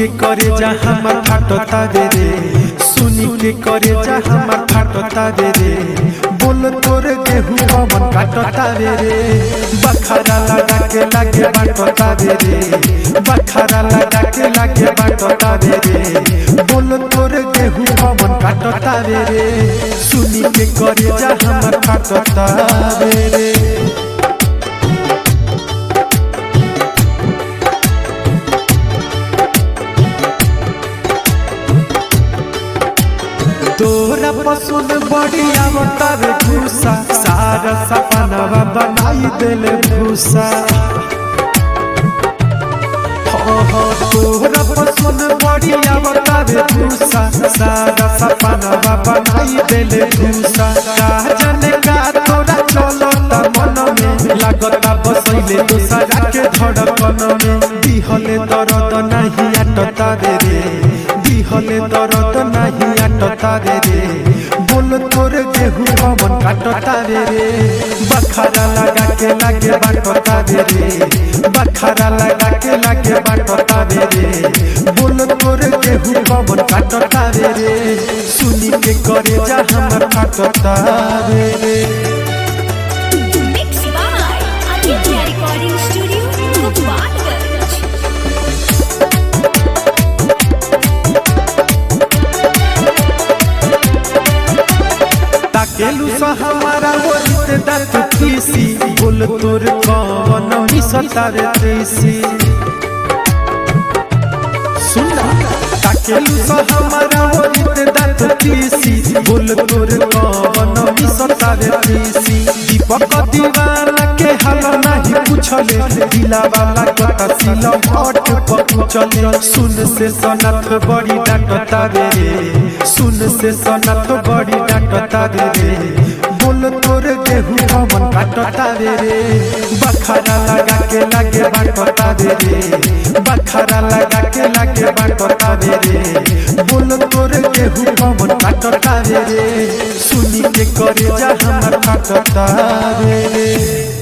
के करे जा हमर फाटता रे रे सुनी के करे जा हमर फाटता रे रे बोल तोर गेहूं पवन काटता रे रे बखरा लगा के लागे बाटता रे रे बखरा लगा के लागे बाटता रे रे बोल तोर गेहूं पवन काटता रे रे सुनी के करे जा हमर फाटता रे रे तोरा पसुन बढ़िया बतावे भूसा सारा सपनवा बनाई देले भूसा हो हो तोरा पसुन बढ़िया बतावे भूसा सारा सपनवा बनाई देले भूसा का जाने का तोरा चलो ता मन में लागता बसैले दोसरा के धड़कन में दिहले दर्द नहीं अटता रे रे दिहले दर्द नहीं अटता रे रे बोल तोर गेहूं पवन काटता रे रे बखरा लगा के लागे बाटता रे रे बखरा लगा के लागे बाटता रे रे बोल तोर गेहूं पवन काटता रे रे सुनी के करे जा हमर फाटता रे रे Mixed by Aditya Recording Studio, Gopalganj. ताकेलू सा हमारा वरित दत तीसी बोल तोर कवन मिसता रे तीसी सुनना ताकेलू सा हमारा वरित दत तीसी बोल तोर कवन मिसता रे तीसी दीपक दीवाना के हाल नहीं पूछले दिला वाला कता सिल हट पकुचले सुन से सनत बड़ी डांटता रे सुन से सनत बड़ी डांटता रे बोल तोर गेहूं पवन काटता रे रे बखरा लगा के लागे बाटता रे रे बखरा लगा के लागे बाटता रे रे बोल तोर गेहूं पवन काटता रे रे सुनी के करे जा हमर काटता रे रे